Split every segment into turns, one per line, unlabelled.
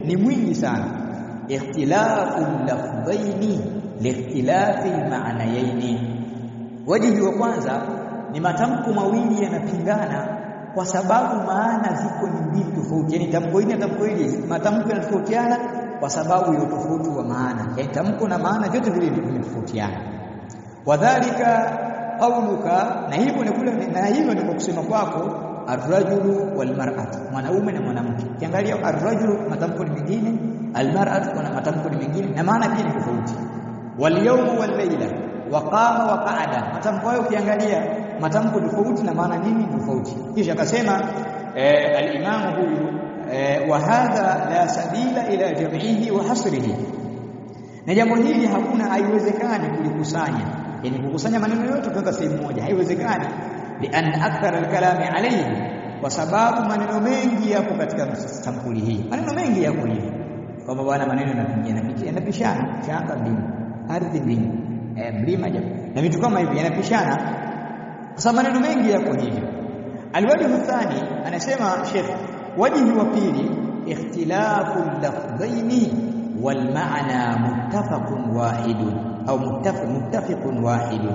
ni mwingi sana ikhtilafu lafdhaini liikhtilafi almaanayaini wajihi wa kwanza ni matamko mawili yanapingana kwa sababu maana ziko ni mbili tofauti yani tamko hili na tamko hili matamko yanatofautiana kwa sababu ya utofauti wa maana yani tamko na maana vyote vile vimetofautiana wadhalika qauluka na hivyo ni kule na hivyo ni kwa kusema kwako arrajulu walmar'atu mwanaume na mwanamke kiangalia arrajulu matamko ni mengine almar'atu kuna matamko ni mengine na maana pia ni tofauti walyawmu wallayla waqama wa qa'ada matamko hayo ukiangalia matamko tofauti na maana nini tofauti kisha akasema eh, al-imam huyu eh, wa hadha la sabila ila jam'ihi wa hasrihi na jambo hili hakuna haiwezekani kulikusanya yani kukusanya maneno yote kuweka sehemu moja haiwezekani lian akthar alkalami alayhi kwa sababu maneno mengi yapo katika sampuli hii maneno mengi yapo hivi kwamba bwana maneno yanapingana yanapishana shanga mbili ardhi mbili eh, mlima japo na vitu kama hivi yanapishana kwa sababu maneno mengi yapo hivyo alwajhu thani anasema Sheikh wajhi wa pili ikhtilafu lafdhaini والمعنى متفق واحد au muttafiq muttafiqun wahid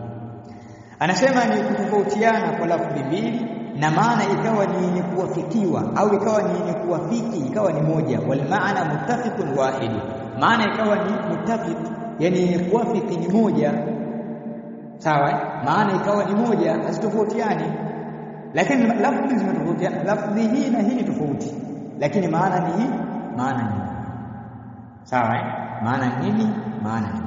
anasema ni kutofautiana kwa lafzi mbili na maana ikawa ni yenye kuwafikiwa au ikawa ni yenye kuwafiki ikawa ni moja wal maana muttafiqun wahid maana ikawa ni muttafiq yani yenye kuwafiki ni moja sawa maana ikawa ni moja hazitofautiani lakini lafzi zimetofautiana lafzi hii na hii ni tofauti lakini maana ni hii maana ni sawa maana nini maana nini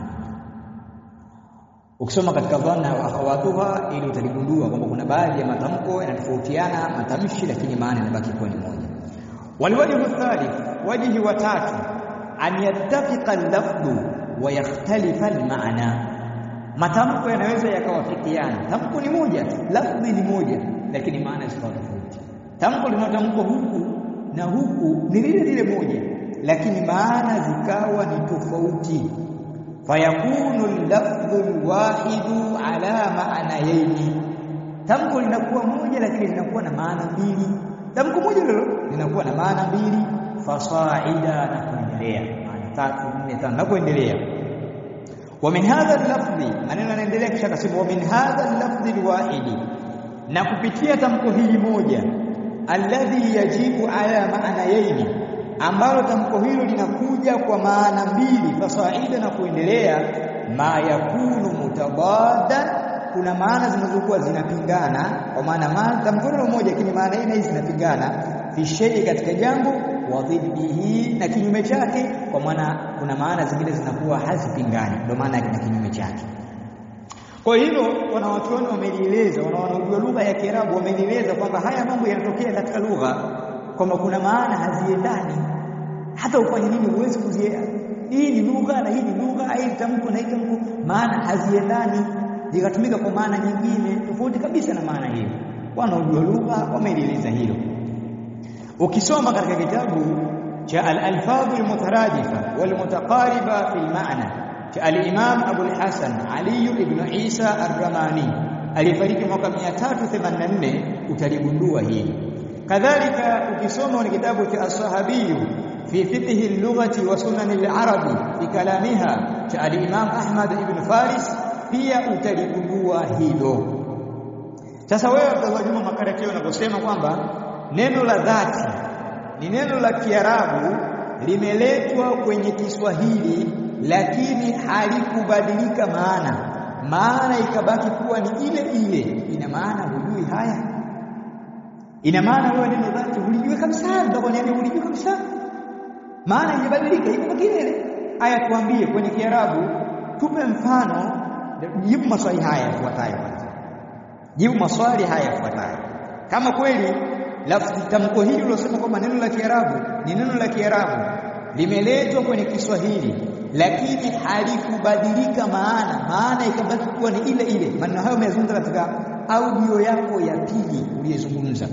ukisoma katika dhanna wa akhawatuha ili utaligundua kwamba kuna baadhi ya matamko yanatofautiana matamshi lakini maana inabaki kuwa ni moja walwajhu thalith wajhi wa tatu an yattafiqa al-lafdhu wa yakhtalifa al-ma'na matamko yanaweza yakawafikiana tamko ni moja lafdhi ni moja lakini maana zikawa tofauti tamko linatamkwa huku na huku ni lile lile moja lakini maana zikawa ni tofauti fayakunu al-lafdhu al-wahidu ala ma'nayaini tamko linakuwa moja lakini linakuwa na maana mbili tamko moja lilo linakuwa na maana mbili fasaida na kuendelea maana tatu nne tano na kuendelea wa min hadha al-lafdhi maneno yanaendelea kisha akasema wa min hadha al-lafdhi al-wahidi na kupitia tamko hili moja alladhi yajibu ala ma'nayaini ambalo tamko hilo linakuja kwa maana mbili fasaida na kuendelea ma yakunu mutabaddan kuna maana zinazokuwa zinapingana kwa maana maana tamko hilo moja lakini maana hii na hii zinapingana fi shay'i katika jambo wa dhiddihi na kinyume chake kwa maana kuna maana zingine zinakuwa hazipingani ndio maana na kinyume chake kwa hilo wanawachuoni wamelieleza wanaojua lugha ya Kiarabu wamelieleza kwamba haya mambo yanatokea katika lugha kwamba kuna maana haziendani hata ufanye nini huwezi kuzielewa hii ni lugha na hii ni lugha hii tamko na hii tamko maana haziendani zikatumika kwa maana nyingine tofauti kabisa na maana hiyo wanaojua lugha wameeleza hilo ukisoma katika kitabu cha al-alfadh al-mutaradifa wal-mutaqariba fi al-ma'na cha al-imam Abu al-Hasan Ali ibn Isa ar-Ramani alifariki mwaka 384 utaligundua hili kadhalika ukisoma ni kitabu cha as-sahabi fi fiqh al-lughati wa sunan al-arabi fi kalamiha cha al-imam Ahmad ibn Faris pia utaligundua hilo sasa wewe Abdullah Juma Makarakio unaposema kwamba neno la dhati ni neno la Kiarabu limeletwa kwenye Kiswahili lakini halikubadilika maana maana ikabaki kuwa ni ile ile ina maana hujui haya ina maana wewe neno dhati hulijui kabisa ndio niambia hulijui kabisa maana imebadilika iko ile aya tuambie kwenye Kiarabu tupe mfano jibu maswali haya yafuatayo kwanza jibu maswali haya yafuatayo kama kweli lafzi tamko hili ulosema kwamba neno la Kiarabu ni neno la Kiarabu limeletwa kwenye Kiswahili lakini halikubadilika maana maana ikabaki kuwa ni ile ile maneno hayo umeyazungumza katika audio yako ya pili uliyezungumza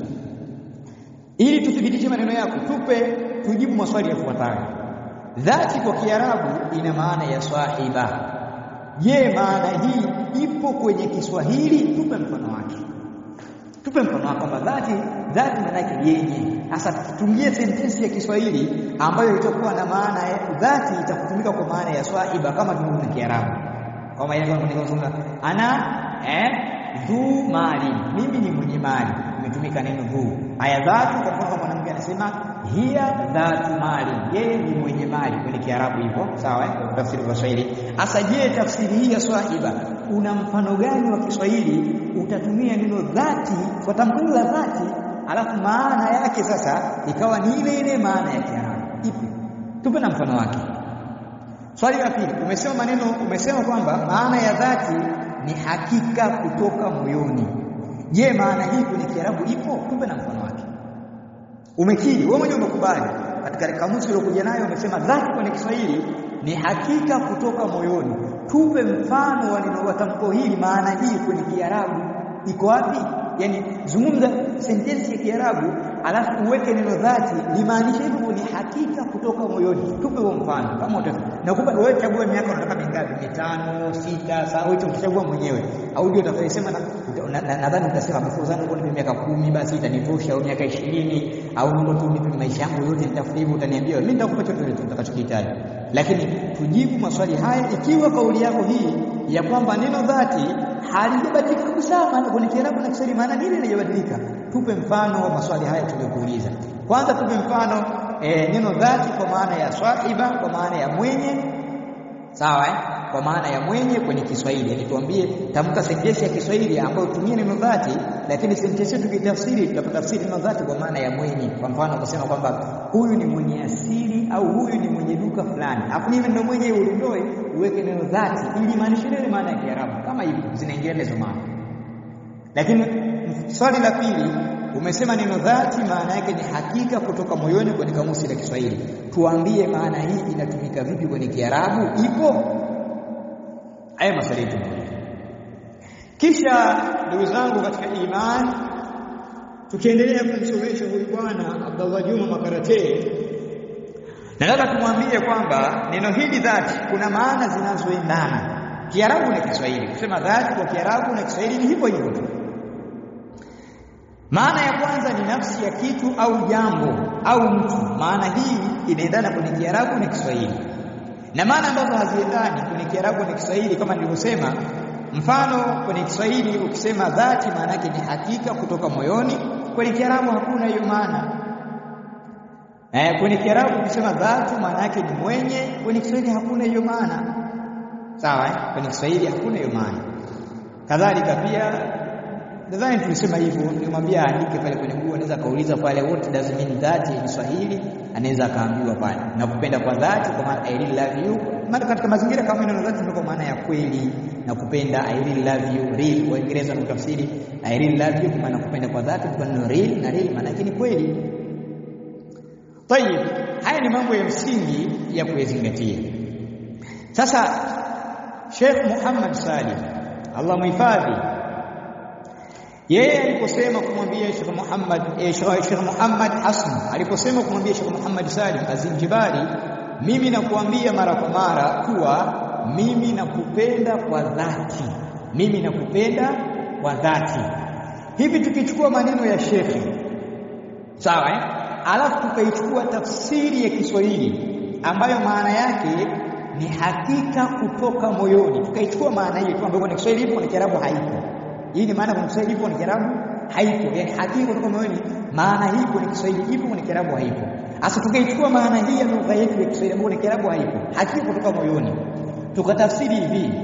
ili tuthibitishe maneno yako tupe tujibu maswali yafuatayo dhati kwa Kiarabu ina maana ya sahiba je maana hii ipo kwenye Kiswahili tupe mfano wake tupe mfano wake kwamba dhati dhati maana yake yenye Sasa tutungie sentensi ya Kiswahili ambayo itakuwa na maana ya dhati, itakutumika kwa maana ya swahiba kama tulivyo na Kiarabu, kama ile kama ana eh, dhu mali, mimi ni mwenye mali, imetumika neno dhu. Aya dhatu, kwa mfano mwanamke anasema hiya dhatu mali, yeye ni mwenye mali kwenye Kiarabu hivyo, sawa eh, tafsiri kwa Kiswahili. Asa je, tafsiri hii ya swahiba una mfano gani wa Kiswahili utatumia neno dhati kwa tamko la dhati, alafu maana yake sasa ikawa ni ile ile maana ya Kiarabu? Ipi? Tupe na mfano wake. Swali la pili, umesema maneno, umesema kwamba maana ya dhati ni hakika kutoka moyoni. Je, maana hii kwenye Kiarabu ipo? Tupe na mfano wake. Umekiri wewe mwenyewe, umekubali katika kamusi uliokuja nayo, umesema dhati kwenye Kiswahili ni hakika kutoka moyoni. Tupe mfano wa neno wa tamko hili, maana hii kwenye Kiarabu iko wapi? Yaani zungumza sentensi ya Kiarabu alafu uweke neno dhati limaanisha hivyo, ni hakika kutoka moyoni. Tupe huo mfano kama utaweza. Nakupa wewe, chagua miaka unataka mingapi, mitano, sita, sawa, wewe utachagua mwenyewe, au ndio utakayesema. Nadhani utasema basi zangu kwa miaka kumi basi itanitosha, au miaka ishirini, au ndio tu nipe maisha yangu yote nitafuta hivyo, utaniambia mimi nitakupa chochote utakachokihitaji. Lakini tujibu maswali haya ikiwa kauli yako hii ya kwamba neno dhati halijabadilika kabisa, maana kwenye Kiarabu na Kiswahili maana nini halijabadilika. Tupe mfano wa maswali haya tuliyokuuliza. Kwanza tupe mfano e, neno dhati kwa maana ya swahiba, kwa maana ya mwenye, sawa eh? Kwa maana ya mwenye kwenye Kiswahili, yaani tuambie, tamka sentensi ya Kiswahili ambayo tumie neno dhati, lakini sentensi tukitafsiri, tutapotafsiri neno dhati kwa maana ya mwenye. Kwa mfano kusema kwamba huyu ni mwenye asili au huyu ni mwenye duka fulani, afu mimi ndio mwenye uondoe, uweke neno dhati ili maanishe ile maana ya Kiarabu, kama hivyo zinaingia hizo maana. Lakini swali la pili umesema neno dhati maana yake ni hakika kutoka moyoni kwenye kamusi la Kiswahili. Tuambie maana hii inatumika vipi kwenye Kiarabu? Ipo haya maswali yetu. Kisha ndugu zangu katika imani, tukiendelea kumsomesha huyu bwana Abdallah Juma Makarate, nataka tumwambie kwamba neno hili dhati kuna maana zinazoendana Kiarabu na Kiswahili. Kusema dhati kwa Kiarabu na Kiswahili ni hivyo hivyo tu. Maana ya kwanza ni nafsi ya kitu au jambo au mtu. Maana hii inaendana kwenye Kiarabu na Kiswahili, na maana ambazo haziendani kwenye Kiarabu na Kiswahili kama nilivyosema. Mfano, kwenye Kiswahili ukisema dhati, maana yake ni hakika kutoka moyoni. Kwenye Kiarabu hakuna hiyo maana. Eh, kwenye Kiarabu ukisema dhati, maana yake ni mwenye. Kwenye Kiswahili hakuna hiyo maana. Sawa eh? Kwenye Kiswahili hakuna hiyo maana. Kadhalika pia nadhani tulisema hivyo, nilimwambia aandike pale kwenye Google, anaweza kauliza pale what does mean that in Kiswahili, anaweza akaambiwa pale. Na kupenda kwa dhati kwa maana I really love you, maana katika mazingira kama neno dhati ndio kwa maana ya kweli na kupenda, I really love you real. Kwa Kiingereza na tafsiri I really love you kwa maana kupenda kwa dhati, kwa neno real na real maana yake ni kweli. Tayib, haya ni mambo ya msingi ya kuyazingatia. Sasa Sheikh Muhammad Salim Allah muhifadhi yeye aliposema kumwambia Sheikh Muhammad eh, Sheikh Muhammad Hassan aliposema kumwambia Sheikh Muhammad Salim Azinjibari, mimi nakuambia mara kwa mara kuwa mimi nakupenda kwa dhati, mimi nakupenda kwa dhati. Hivi tukichukua maneno ya shekhe sawa, eh? alafu tukaichukua tafsiri ya Kiswahili ambayo maana yake ni hakika kutoka moyoni, tukaichukua maana hiyo tu ambayo kwenye Kiswahili ipo, kwenye Kiarabu haipo. Hii ni maana kwenye Kiswahili ipo, kwenye Kiarabu haipo. Yaani hakika kutoka moyoni, maana hii kwenye Kiswahili ipo, kwenye Kiarabu haipo. Sasa tukaichukua maana hii ya lugha yetu ya Kiswahili ambayo kwenye Kiarabu haipo, hakika kutoka moyoni, tukatafsiri hivi,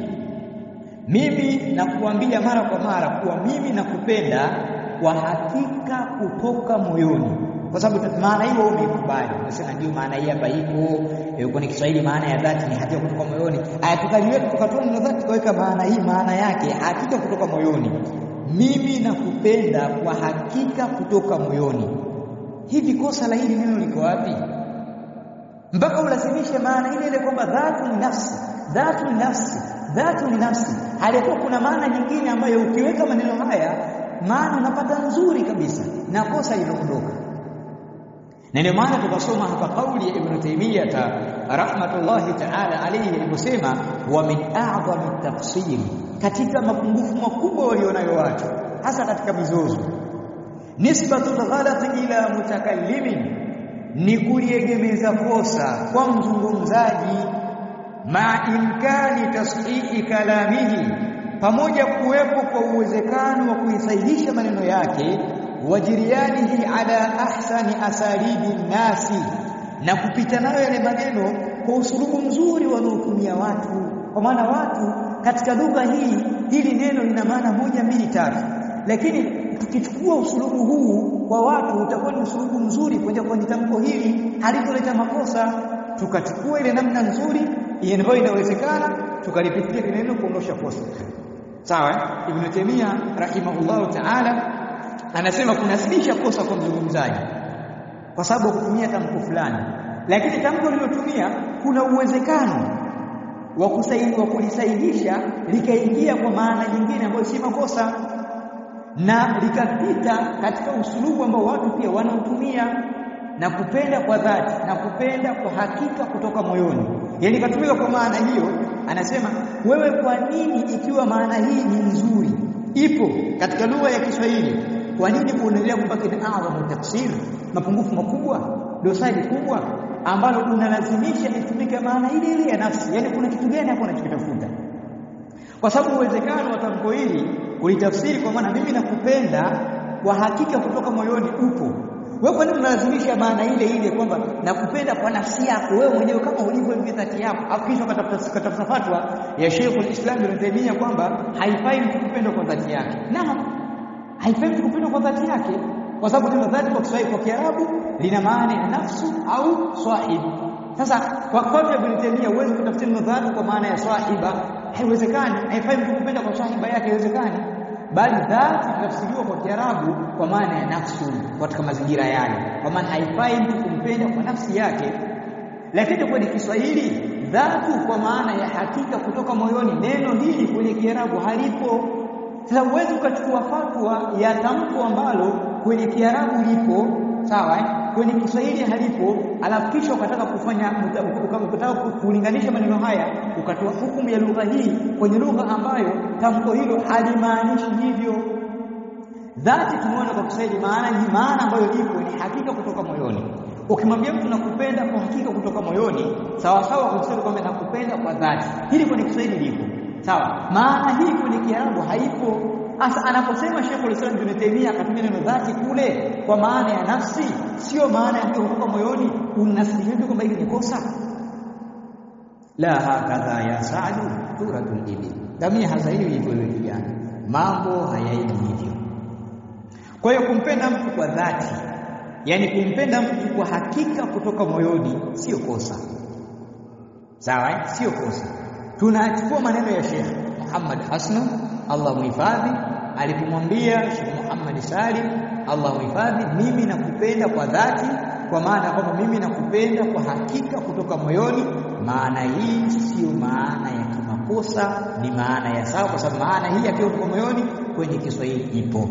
mimi nakuambia mara kwa mara kuwa mimi nakupenda kwa hakika kutoka moyoni kwa sababu maana hiyo wewe umeikubali, unasema ndio maana hii hapa ipo kwenye Kiswahili. Maana ya dhati ni hakika kutoka moyoni. Aya, tukaliweka tukatoa neno dhati, tukaweka maana hii, maana yake hakika kutoka moyoni. Mimi nakupenda kwa hakika kutoka moyoni. Hivi kosa la hili neno liko wapi? Mpaka ulazimishe maana ile ile kwamba dhatu ni nafsi, dhatu ni nafsi, dhatu ni nafsi. Halikuwa kuna maana nyingine ambayo ukiweka maneno haya maana unapata nzuri kabisa na kosa linaondoka na ndio maana tukasoma hapa kauli ya Ibn Taymiyyah rahmatullahi ta'ala alayhi aliposema, wa min a'zami tafsiri, katika mapungufu makubwa walionayo watu hasa katika mizozo nisbatu ghalati ila mutakallimin ni kuliegemeza kosa kwa mzungumzaji ma imkani tashihi kalamihi pamoja kuwepo kwa uwezekano wa kuisahihisha maneno yake wajirianihi ala ahsani asalibi nasi na kupita nayo yale maneno kwa usulubu mzuri wanaotumia watu kwa maana watu katika lugha hii hili neno lina maana moja mbili tatu lakini tukichukua usulubu huu kwa watu utakuwa ni usulubu mzuri kwenye kwenye tamko hili halitoleta makosa tukachukua ile namna nzuri ambayo inawezekana tukalipitia ile neno kuondosha kosa sawa ibn Taymiyyah rahimahullahu ta'ala anasema kunasibisha kosa kwa mzungumzaji kwa sababu kutumia tamko fulani lakini tamko lilotumia kuna uwezekano wa kusaidia kulisahihisha likaingia kwa maana nyingine ambayo si makosa na likapita katika usulubu ambao watu pia wanautumia na kupenda kwa dhati na kupenda kwa hakika kutoka moyoni yani katumika kwa maana hiyo anasema wewe kwa nini ikiwa maana hii ni nzuri ipo katika lugha ya Kiswahili kwa nini kuendelea kubaki na adhamu tafsir mapungufu makubwa dosari kubwa ambalo unalazimisha itumike maana ile ile ya nafsi yani kuna kitu gani hapo unachokitafuta kwa sababu uwezekano wa tamko hili kulitafsiri kwa maana mimi nakupenda kwa hakika kutoka moyoni upo wewe kwa nini unalazimisha maana ile ile kwamba nakupenda kwa nafsi yako wewe mwenyewe kama ulivyo hivi dhati yako afu kisha ukatafuta fatwa ya Sheikh Islam Ibn Taymiyyah kwamba haifai mtu kupenda kwa dhati yake naam haifai mtu kupenda kwa dhati yake kwa sababu neno dhati kwa Kiswahili kwa Kiarabu lina maana ya nafsu au sahib sasa kwa kwa Ibn Taymiyyah huwezi kutafsiri neno dhati kwa maana ya sahiba haiwezekani haifai mtu kupenda kwa sahiba yake haiwezekani bali dhati tafsiriwa kwa Kiarabu kwa maana ya nafsu katika mazingira yale kwa maana haifai mtu kumpenda kwa nafsi yake lakini kwenye Kiswahili dhatu kwa maana ya hakika kutoka moyoni neno hili kwenye Kiarabu halipo sasa uwezi ukachukua fatwa ya tamko ambalo kwenye Kiarabu lipo sawa eh? kwenye Kiswahili halipo alafu kisha ukataka kufanya ukataka kulinganisha maneno haya ukatoa hukumu ya lugha hii kwenye lugha ambayo tamko hilo halimaanishi hivyo dhati tumeona kwa Kiswahili maana ni maana ambayo ipo ni hakika kutoka moyoni ukimwambia mtu nakupenda kwa hakika kutoka moyoni sawa sawa kwa Kiswahili kwamba nakupenda kwa dhati hili kwenye Kiswahili lipo sawa maana hii kwenye Kiarabu haipo Asa anaposema Sheikh Islam Ibn Taymiyyah akatumia neno dhati kule kwa maana ya nafsi, sio maana ya kutoka moyoni, unasihihi kwamba hili ni kosa. La hakadha ya Saadu turadul ibil. Damia hasa hiyo hivyo wewe kijana. Mambo hayaendi hivyo. Kwa hiyo kumpenda mtu kwa dhati, yani kumpenda mtu kwa hakika kutoka moyoni sio kosa. Sawa? Sio kosa. Tunachukua maneno ya Sheikh Muhammad Hassan Allah muhifadhi alipomwambia Sheikh Muhammad Salim Allah muhifadhi mimi nakupenda kwa dhati kwa maana kwamba mimi nakupenda kwa hakika kutoka moyoni maana hii sio maana ya kimakosa ni maana ya sawa kwa sababu maana hii akiwa kutoka moyoni kwenye Kiswahili ipo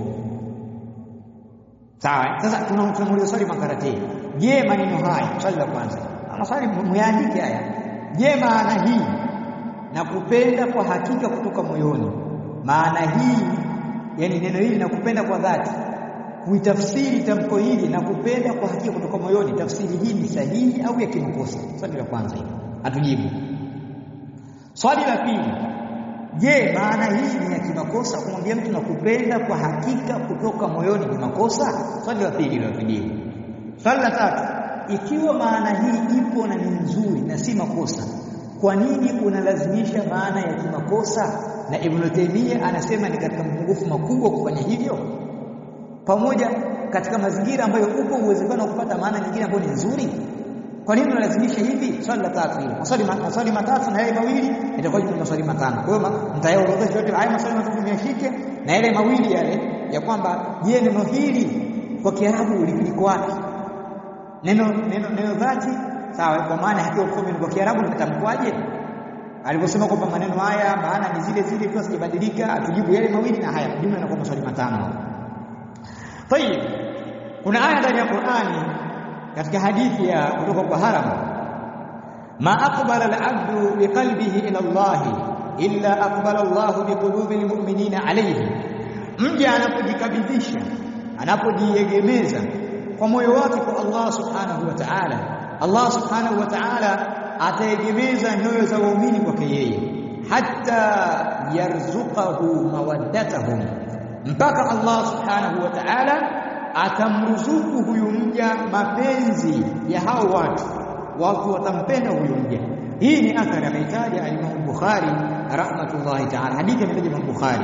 sawa sasa tunamuuliza swali makarate je maneno haya swali la kwanza maswali muyaandike haya je maana hii nakupenda kwa hakika kutoka moyoni maana hii yani neno hili nakupenda kwa dhati kuitafsiri tamko hili nakupenda kwa hakika kutoka moyoni tafsiri hii ni sahihi au ya kimakosa swali la kwanza hili atujibu swali la pili je maana hii ni ya kimakosa kumwambia mtu nakupenda kwa hakika kutoka moyoni ni makosa swali la pili la tujibu swali la tatu ikiwa maana hii ipo na ni nzuri na si makosa kwa nini unalazimisha maana ya kimakosa na Ibn Taymiyyah anasema ni katika mapungufu makubwa kufanya hivyo pamoja katika mazingira ambayo upo uwezekano wa kupata maana nyingine ambayo ni nzuri kwa nini unalazimisha hivi swali la tatu hili maswali maswali matatu na yale mawili itakuwa ni maswali matano kwa hiyo mtayaorodhesha yote haya maswali matatu miyashike na yale mawili yale ya kwamba je neno hili kwa Kiarabu liko wapi neno neno neno dhati sawa kwa maana hakiwa kusoma kwa Kiarabu limetamkwaje aliposema kwamba maneno haya maana ni zile zile tu sijabadilika atujibu yale mawili na haya jumla inakuwa maswali matano tayib kuna aya ndani ya Qur'ani katika hadithi ya kutoka kwa haram ma aqbala al-abdu biqalbihi ila Allah illa aqbala Allah biqulubi al-mu'minina alayhi mja anapojikabidhisha anapojiegemeza kwa moyo wake kwa Allah subhanahu wa ta'ala Allah subhanahu wa ta'ala ataegemeza nyoyo za waumini kwake yeye hatta yarzuqahu mawaddatahum mpaka Allah subhanahu wa ta'ala atamruzuku huyu mja mapenzi ya hao watu watu watampenda huyu mja hii ni athari ameitaja al-Imam Bukhari rahmatullahi ta'ala hadithi imetaja Imam Bukhari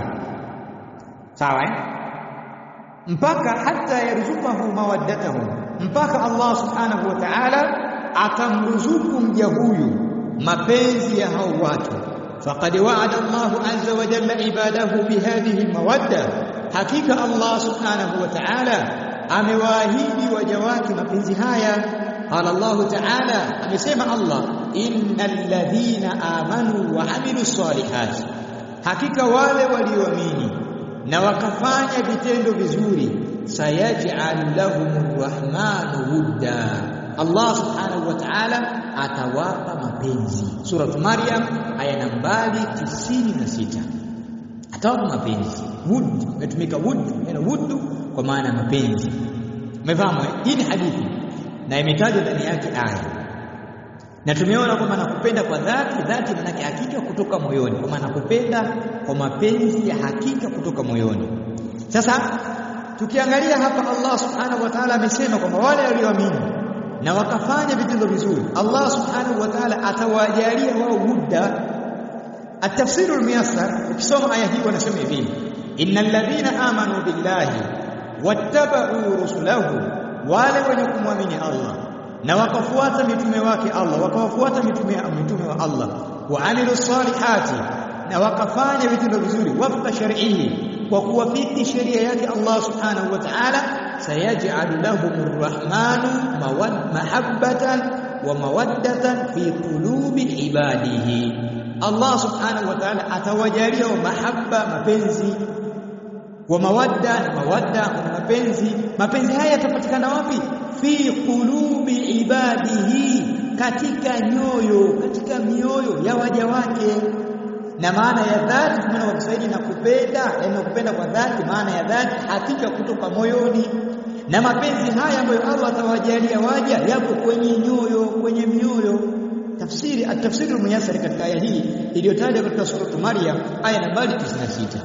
sawa eh mpaka hata yarzuqahu mawaddatahu mpaka Allah subhanahu wa ta'ala atamruzuku mja huyu mapenzi ya hao watu faqad wa'ada Allahu azza wa jalla ibadahu bihadhihi mawadda hakika Allah subhanahu wa ta'ala amewaahidi waja wake mapenzi haya qala Allah ta'ala amesema Allah innal ladhina amanu wa amilus salihati hakika wale walioamini na wakafanya vitendo vizuri sayaj'al lahumur rahmanu wudda Allah subhanahu wa ta'ala atawapa mapenzi sura Maryam aya nambari 96 atawapa mapenzi wud imetumika wud neno wud kwa maana mapenzi umefahamu hii ni hadithi na imetajwa ndani yake aya na tumeona kwamba nakupenda kwa dhati dhati maana hakika kutoka moyoni kwa maana kupenda kwa mapenzi ya hakika kutoka moyoni sasa tukiangalia hapa Allah subhanahu wa ta'ala amesema kwamba wale walioamini na wakafanya vitendo vizuri Allah subhanahu wa ta'ala atawajalia wao muda التفسير الميسر ukisoma aya hii wanasema hivi innal ladhina amanu billahi wattaba'u rusulahu wale wenye kumwamini Allah na wakafuata mitume wake Allah wakawafuata mitume mitume wa Allah wa amilu salihati na wakafanya vitendo vizuri wafqa shar'ihi kwa kuwafiki sheria yake Allah subhanahu wa ta'ala sayaj'alu lahumur rahmanu mahabbatan wa mawaddatan fi qulubi ibadihi Allah subhanahu wa ta'ala atawajalia mahabba mapenzi wa mawadda na mawadda na mapenzi mapenzi haya yatapatikana wapi fi qulubi ibadihi katika nyoyo katika mioyo ya waja wake na maana ya dhati tumeona kwa Kiswahili na kupenda yani kupenda kwa dhati maana ya dhati hakika kutoka moyoni na mapenzi haya ambayo Allah atawajalia waja yapo kwenye nyoyo kwenye mioyo tafsiri at-tafsiri muyassar katika aya hii iliyotajwa katika sura Maryam aya nambari 96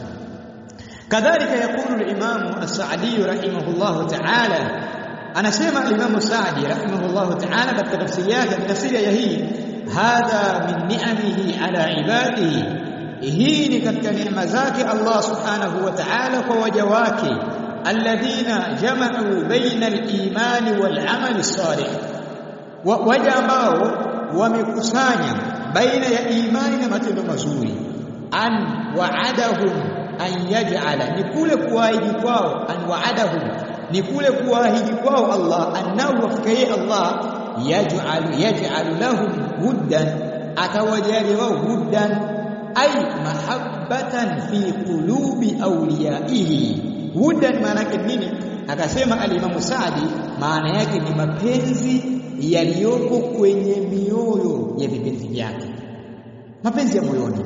kadhalika yakulu al-Imam as-Sa'di rahimahullah ta'ala anasema al-Imam Sa'di rahimahullah ta'ala katika tafsiri yake tafsiri ya hii hadha min ni'amihi ala ibadihi hii ni katika neema zake Allah subhanahu wa ta'ala kwa waja wake alladhina jama'u baina al-iman wal-amal salih waja ambao wamekusanya baina ya imani na matendo mazuri an wa'adahum an yaj'ala ni kule kuahidi kwao an wa'adahum ni kule kuahidi kwao Allah annahu wafikai Allah yaj'al yaj'al lahum huddan atawajali wao huddan ay mahabbatan fi qulubi awliyaihi huddan maana yake nini akasema al-Imam Saadi maana yake ni mapenzi yaliyoko kwenye mioyo ya vipenzi vyake mapenzi ya moyoni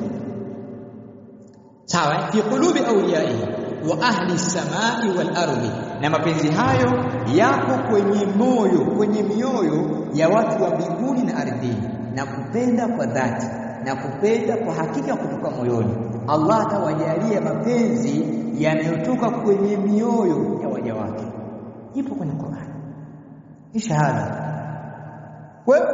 sawa fi qulubi awliyaihi wa ahli samai wal ardi na mapenzi hayo yako kwenye moyo kwenye mioyo ya watu wa mbinguni na ardhini na kupenda kwa dhati na kupenda kwa hakika kutoka moyoni Allah atawajalia mapenzi yanayotoka kwenye mioyo ya waja wake ipo kwenye Qur'an ni shahada wewe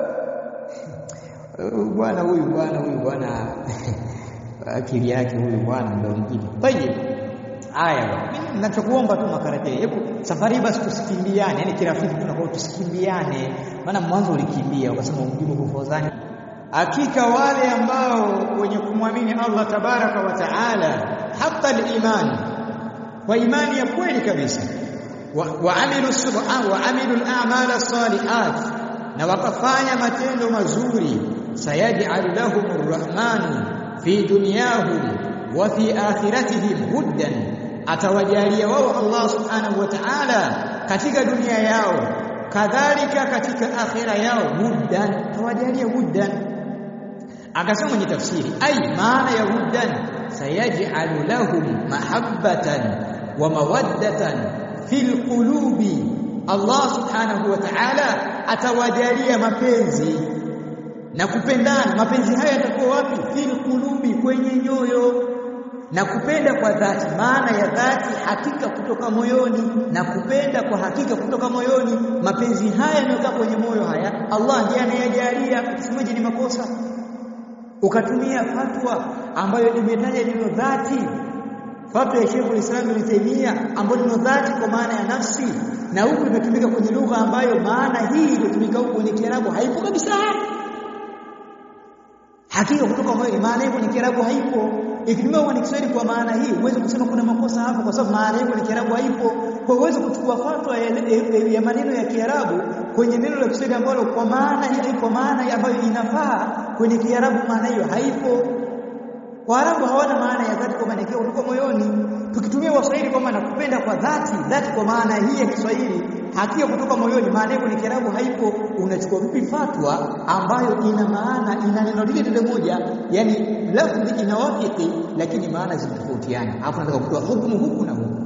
bwana huyu bwana huyu bwana akili yake huyu bwana ndio mjini tayeb haya mimi ninachokuomba tu makarate hebu safari basi tusikimbiane yani kirafiki tunakuwa tusikimbiane maana mwanzo ulikimbia ukasema mjibu kufozani hakika wale ambao wenye kumwamini Allah tabaraka wa taala hata al-iman kwa imani ya kweli kabisa wa amilu subhan wa amilu al-a'mal as-salihat na wakafanya matendo mazuri sayaj'al lahum ar-rahmanu fi dunyahum wa fi akhiratihim huddan atawajalia wao Allah subhanahu wa ta'ala katika dunia yao kadhalika katika akhira yao huddan tawajalia huddan akasema kwenye tafsiri ai maana ya huddan sayaj'alu lahum mahabbatan wa mawaddatan fil qulubi Allah subhanahu wa ta'ala atawajalia mapenzi na kupendana mapenzi haya yatakuwa wapi fil qulubi kwenye nyoyo na kupenda kwa dhati maana ya dhati hakika kutoka moyoni na kupenda kwa hakika kutoka moyoni mapenzi haya yanayokaa kwenye moyo haya Allah ndiye anayajalia usimaje ni makosa ukatumia fatwa ambayo imetaja neno dhati fatwa ya Sheikh Islam Ibn Taymiyyah ambayo neno dhati kwa maana ya nafsi na huku imetumika kwenye lugha ambayo maana hii iliyotumika huko kwenye Kiarabu haipo kabisa hakika kutoka moyoni maana hiyo kwenye Kiarabu haipo ikitumiwa kwenye Kiswahili kwa maana hii huwezi kusema kuna makosa hapo kwa sababu maana hiyo kwenye Kiarabu haipo kwa huwezi kuchukua fatwa ya, ya, ya maneno ya Kiarabu kwenye neno la Kiswahili ambalo kwa maana hii kwa maana ambayo inafaa kwenye Kiarabu maana hiyo haipo Waarabu hawana maana ya dhati kwa maana hiyo kutoka moyoni tukitumia Waswahili kwamba nakupenda kwa dhati dhati kwa maana hii ya Kiswahili hakika kutoka moyoni maana hiyo kwenye Kiarabu haipo unachukua vipi fatwa ambayo ina maana ina neno lile lile moja yani lafzi inawafiki lakini maana zinatofautiana hapo nataka kutoa hukumu huku na huku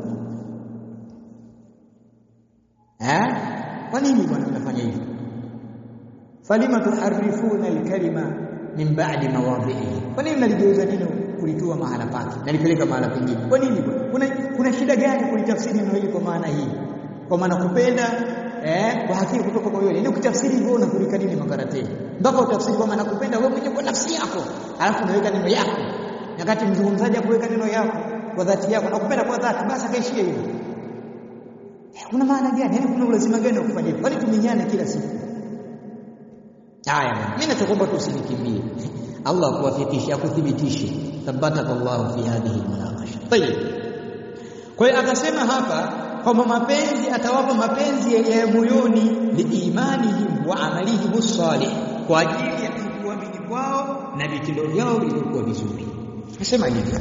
eh kwa nini bwana mnafanya hivyo falima tuharifuna alkalima min ba'di mawadhihi kwa nini mnaligeuza neno kulitoa mahala pake nalipeleka mahala pengine kwa nini kuna kuna shida gani kulitafsiri neno hili kwa maana hii kwa maana kupenda eh kwa hakika kutoka moyoni ni ukitafsiri hivyo unapeleka nini makarateni mpaka utafsiri kwa maana kupenda wewe mwenyewe kwa nafsi yako alafu unaweka neno yako wakati mzungumzaji akuweka neno yako kwa dhati yako na kupenda kwa dhati basi akaishia hivyo kuna maana gani yani kuna lazima gani wa kufanya hivyo kwani tumenyana kila siku haya mimi nachokuomba tusinikimbie Allah kuwafikisha akuthibitishe thabataka Allah fi hadhihi almunaqasha tayeb kwa hiyo akasema hapa kwamba mapenzi atawapa mapenzi ya moyoni liimanihim wa amalihim salih kwa ajili ya kuamini kwao na vitendo vyao vilivyokuwa vizuri akasema hivi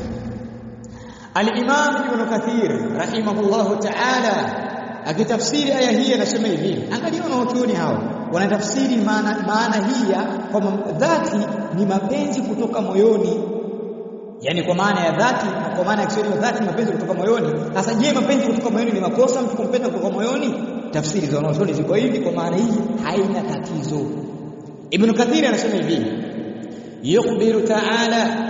Al-Imam Ibn Kathir rahimahullahu ta'ala akitafsiri aya hii anasema hivi angalia wanaochuoni hao wanatafsiri maana maana hii ya kwamba dhati ni mapenzi kutoka moyoni yani kwa maana ya dhati kwa maana ya Kiswahili dhati mapenzi kutoka moyoni sasa je mapenzi kutoka moyoni ni makosa mtu kumpenda kutoka moyoni tafsiri za wanachuoni ziko hivi kwa maana hii haina tatizo Ibn Kathir anasema hivi yukhbiru ta'ala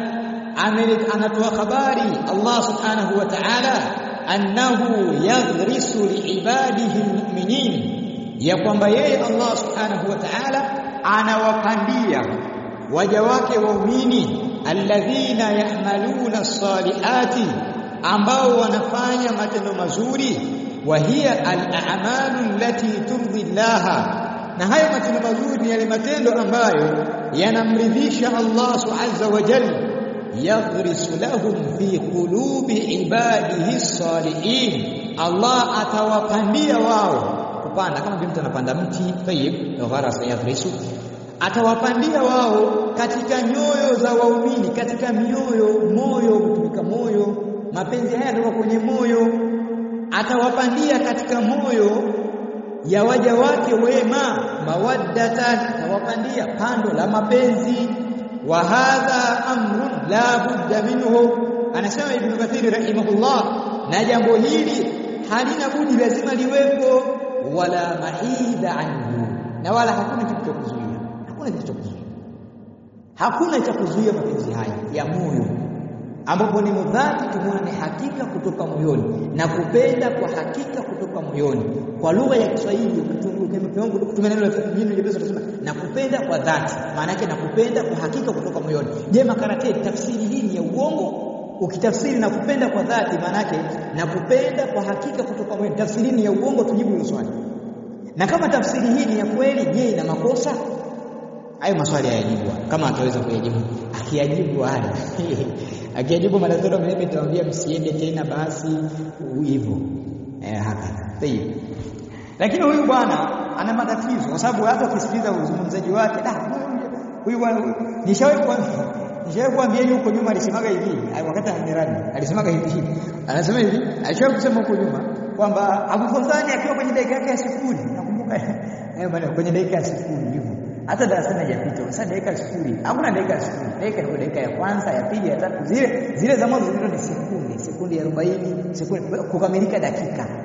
anatoa habari Allah subhanahu wa ta'ala annahu yaghrisu liibadihi almu'minin ya kwamba yeye Allah subhanahu wa ta'ala anawapandia waja wake waumini alladhina ya'maluna as-salihati ambao wanafanya matendo mazuri wa hiya al-a'malu allati turdi Allah na hayo matendo mazuri ni yale matendo ambayo yanamridhisha Allah subhanahu wa jalla yaghrisu lahum fi qulubi ibadihi salihin Allah atawapandia wao kupanda kama vile mtu anapanda mti tayyib gharasa yaghrisu atawapandia wao katika nyoyo za waumini katika mioyo moyo kutumika moyo mapenzi haya yatoka kwenye moyo atawapandia katika moyo ya waja wake wema mawaddatan atawapandia pando la mapenzi wa hadha amrun la budda minhu anasema ibn kathir rahimahullah na jambo hili halina budi lazima liwepo wala mahida anhu na wala hakuna kitu cha kuzuia hakuna kitu cha kuzuia hakuna cha kuzuia mapenzi haya ya moyo ambapo ni mudhati tumeona ni hakika kutoka moyoni na kupenda kwa hakika kutoka moyoni kwa lugha ya Kiswahili kutumia neno la jina jepesi tunasema na kupenda kwa dhati maana yake na kupenda kwa hakika kutoka moyoni je makarate tafsiri hii ni ya uongo ukitafsiri na kupenda kwa dhati maana yake na kupenda kwa hakika kutoka moyoni tafsiri ni ya uongo tujibu hilo swali na kama tafsiri hii ni ya kweli je ina makosa hayo maswali hayajibu kama ataweza kuyajibu akiyajibu haya akiyajibu matatizo mimi nitawaambia msiende tena basi hivyo eh haka tayib lakini huyu bwana ana matatizo kwa sababu hata ukisikiliza uzungumzaji wake da huyu bwana nishawahi kwa nishawahi kuambia huko nyuma alisemaga hivi wakati ananirani alisemaga hivi anasema hivi alishawahi kusema huko nyuma kwamba Abu Fawzani akiwa kwenye dakika yake ya sifuri nakumbuka eh bwana kwenye dakika ya sifuri hivyo hata darasani hajapita sasa dakika sifuri hakuna dakika sifuri dakika ni dakika ya kwanza ya pili ya tatu zile zile za mwanzo zile ni sekunde sekunde 40 sekunde kukamilika dakika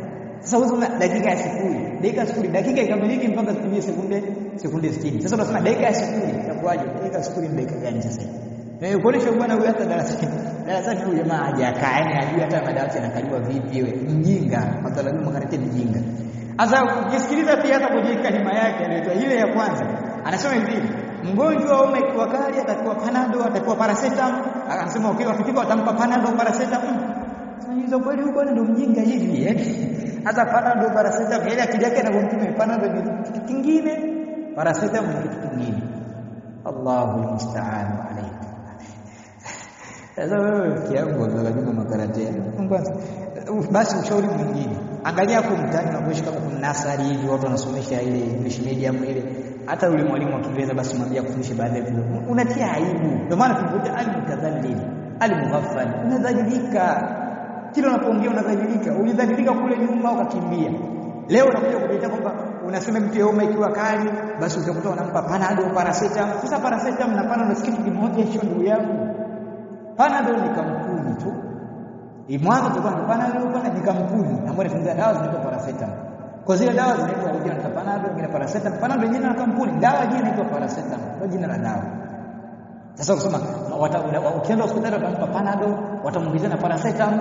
Sasa wewe dakika ya sifuri, dakika ya sifuri, dakika ikamiliki mpaka zitumie sekunde sekunde 60. Sasa unasema dakika ya sifuri itakuwaje? Dakika ya sifuri ni dakika gani sasa? Na kuonesha bwana huyu hata darasani darasani huyu jamaa hajakaa, yani hajui hata madawati yanakaliwa vipi. Wewe mjinga, mathalan makarate mjinga. Sasa ukisikiliza pia hata kwenye kalima yake anaitwa ile ya kwanza, anasema hivi mgonjwa wa homa ikiwa kali atakuwa panado, atakuwa paracetamol. Anasema ukiwa ukifika watampa panado, paracetamol. Sasa kweli huko ndio mjinga hivi eh? Hata panado, paracetamol, ile akili yake inavyomtuma panado ni kitu kingine, paracetamol ni kitu kingine. Allahu musta'an alayhi. Sasa wewe kiangu lazima makarate. Basi ushauri mwingine. Angalia hapo mtaani unapoishi kama kuna nasari hivi watu wanasomesha ile English medium ile hata yule mwalimu wa Kiingereza basi mwambie kufundisha baadhi ya vitu. Unatia aibu. Ndio maana tunakuta al-mutadhallil, al-mughaffal. Unadhalilika. Kila unapoongea unadhalilika. Ulidhalilika kule nyuma ukakimbia. Leo unakuja kujiita kwamba unasema mtu homa ikiwa kali basi utakuta unampa panado, paracetamol. Sasa paracetamol na panado si kitu kimoja hicho ndugu yangu. Panado ni kampuni tu. Mwanzo tulikuwa na panado, pana ni kampuni ambayo inatengeneza dawa zinaitwa paracetamol. Kwa zile dawa zinaitwa kwa jina la panado, jina paracetamol. Panado ni jina la kampuni, dawa jina inaitwa paracetamol. Ndio jina la dawa. Sasa ukisema ukienda hospitali watampa panado, watamwongezea na paracetamol.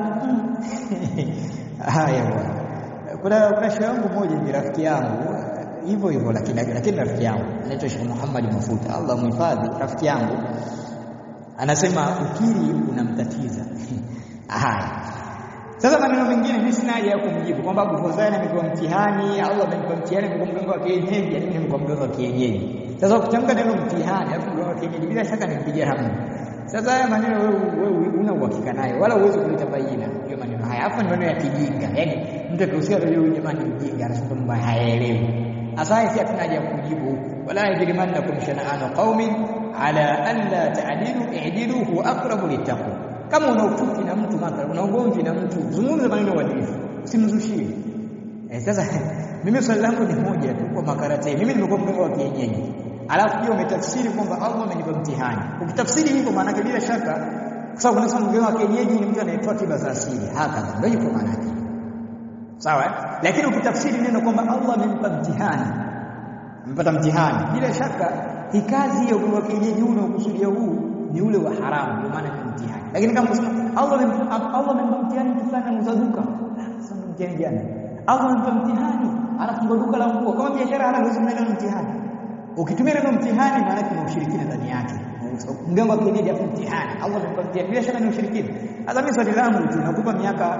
Haya bwana. Kuna kuna shehe wangu mmoja ni rafiki yangu hivyo hivyo, lakini lakini rafiki yangu anaitwa Sheikh Muhammad Mafuta, Allah muhifadhi. Rafiki yangu anasema ukiri unamtatiza. Haya, sasa maneno mengine mimi sina haja ya kumjibu kwamba Abu Fozan amekuwa mtihani, Allah amempa mtihani, amekuwa mganga wa kienyeji, yani mimi nimekuwa mganga wa kienyeji. Sasa ukitamka neno mtihani alafu mganga wa kienyeji, bila shaka nimpigia hamu. Sasa haya maneno wewe wewe una uhakika nayo, wala uwezi kuleta bayina hiyo maneno haya. Hapo ni maneno ya kijinga, yani mtu akihusia leo huyu jamani mjinga, anasema mambo hayaelewi. Sasa si hatuna haja ya kujibu, wala yajrimannakum shana'anu qaumin ala an la ta'dilu i'dilu huwa aqrabu littaqwa kama una ufuki na mtu mathalan una ugomvi na mtu zungumza maneno uadilifu usimzushie eh sasa mimi swali langu ni moja tu kwa makarate mimi nimekuwa mganga wa kienyeji alafu pia umetafsiri kwamba Allah amenipa mtihani ukitafsiri hivyo maana yake bila shaka kwa sababu unasema mganga wa kienyeji ni mtu anayetoa tiba za asili haka ndio yuko maana yake sawa lakini ukitafsiri neno kwamba Allah amempa mtihani amepata mtihani bila shaka hii kazi ya uganga wa kienyeji huu unaokusudia huu ni ule wa haramu ndio maana ni mtihani lakini kama unasema Allah Allah amempa mtihani mtu fulani anauza duka sasa ndio mtihani gani Allah amempa mtihani anafungua duka la nguo kama biashara hana uwezo mnene mtihani ukitumia neno mtihani maana kuna ushirikina ndani yake mganga wa kienyeji afu mtihani Allah amempa mtihani bila shaka ni ushirikina sasa mimi swali langu tu nakupa miaka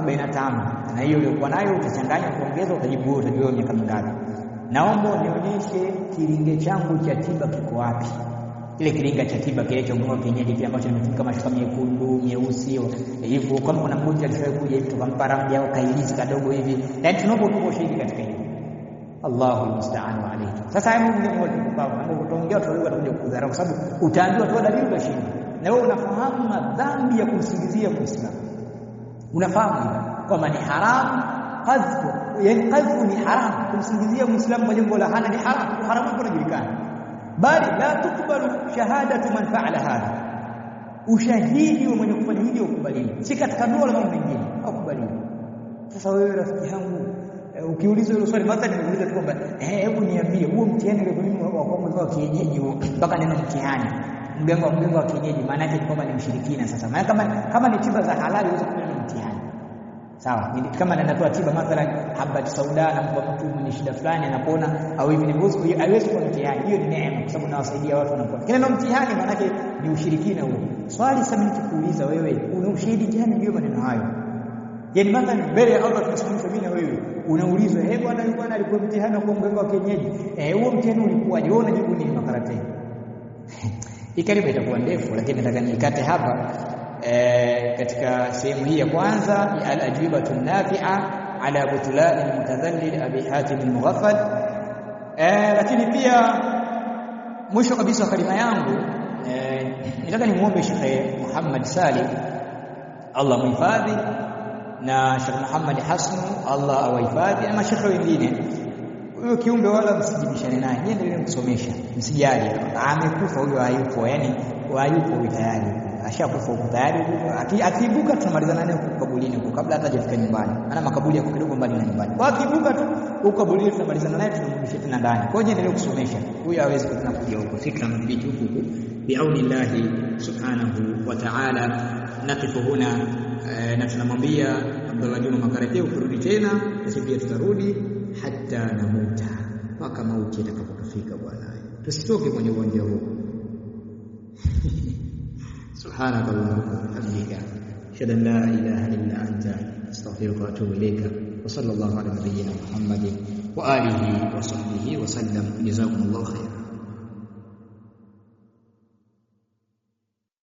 45 na hiyo uliokuwa nayo utachanganya kuongeza utajibu utajua miaka mingapi naomba unionyeshe kiringe changu cha tiba kiko wapi kile kiringa cha tiba kile cha mganga kienyeji kile ambacho nimefunika mashuka mekundu nyeusi hivyo kama kuna mgonjwa alishawahi kuja hivi tukampa ramli au kailizi kadogo hivi yani tunaomba tuko ushahidi katika hilo Allahu musta'an wa alayhi sasa hayo Mungu ndiye mwenye mambo utaongea watu wale watakuja kudharau kwa sababu utaambiwa tu dalili utashinda na wewe unafahamu madhambi ya kumsingizia muislamu unafahamu kwamba ni haramu qadhfu yani qadhfu ni haramu kumsingizia muislamu kwa jambo la hana ni haramu haramu unajulikana bali la tukbalu shahadatu man fa'ala hadha ushahidi wa mwenye kufanya hivi ukubaliwi si katika ndoa wala mambo mengine ukubaliwi sasa wewe rafiki yangu ukiulizwa hilo swali mathalan nimeuliza tu kwamba eh hebu niambie huo mtihani ule mimi wa kwanza wa kienyeji huo mpaka neno mtihani mganga wa mganga wa kienyeji maana yake kwamba ni mshirikina sasa maana kama kama ni tiba za halali uweze kunena mtihani sawa kama anatoa tiba mathalan habat sauda anampa mtu mwenye shida fulani anapona au hivi ni bosi hiyo haiwezi kuwa mtihani hiyo ni neema kwa sababu nawasaidia watu wanapona kile neno mtihani maana yake ni ushirikina huo swali sasa mimi nikikuuliza wewe una ushahidi gani juu maneno hayo yani mathalan mbele ya Allah tunasimamisha mimi na wewe unaulizwa eh bwana yule bwana alikuwa mtihani kwa mganga wa kienyeji eh huo mtihani ulikuwaje wewe unajibu nini makarate ikaribu itakuwa ndefu lakini nataka nikate hapa e, katika sehemu hii ya kwanza ya al-ajwibatu nafi'a ala butlan al-mutadhallil abi hatim al-mughaffal e, lakini pia mwisho kabisa kalima yangu e, nataka nimuombe Sheikh Muhammad Salim Allah muhifadhi na Sheikh Muhammad Hasnu Allah awahifadhi na mashekhe wengine huyo kiumbe wala msijibishane naye niendelee kusomesha msijali amekufa huyo hayupo yani hayupo tayari ashakufa huko tayari. Akiibuka tunamalizana naye huko kaburini huko kabla hata hajafika nyumbani, maana makaburi yako kidogo mbali na nyumbani. Kwa akiibuka tu huko kaburini tunamalizana naye, tunamrudisha tena ndani. Kwa hiyo endelee kusomesha, huyo hawezi tena kuja huko, sisi tunamdhibiti huku huku biaunillahi subhanahu wa ta'ala. Nakifu huna na tunamwambia Abdullah Juma Makarate, ukirudi tena sisi pia tutarudi hata namuta, mpaka mauti atakapotufika bwana, tusitoke kwenye uwanja huu. سبحانك اللهم وبحمدك اشهد ان لا اله الا انت استغفرك واتوب اليك وصلى الله على نبينا محمد واله وصحبه وسلم جزاكم الله خيرا